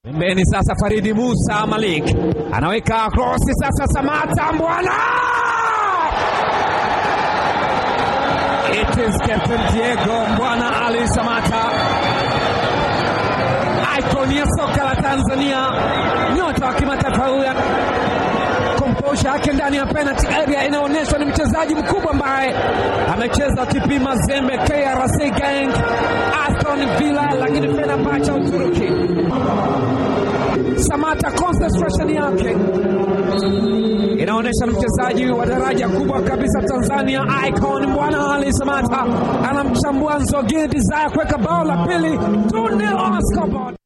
Pembeni sasa Faridi Musa Malik anaweka krosi sasa, Samata Mbwana, it is Captain Diego Mbwana Ali Samata, icon ya soka la Tanzania, nyota wa kimataifa huyu. Komposha yake ndani ya penalty area inaonyeshwa ni mchezaji mkubwa ambaye amecheza TP Mazembe, KRC Gang, Aston Villa, lakini Fenerbahce ya Uturuki. Samata concentration yake inaonyesha ni mchezaji wa daraja kubwa kabisa Tanzania, icon Bwana Ali Samata anamchambua Nzogini Desire kuweka bao la pili 2-0 on scoreboard.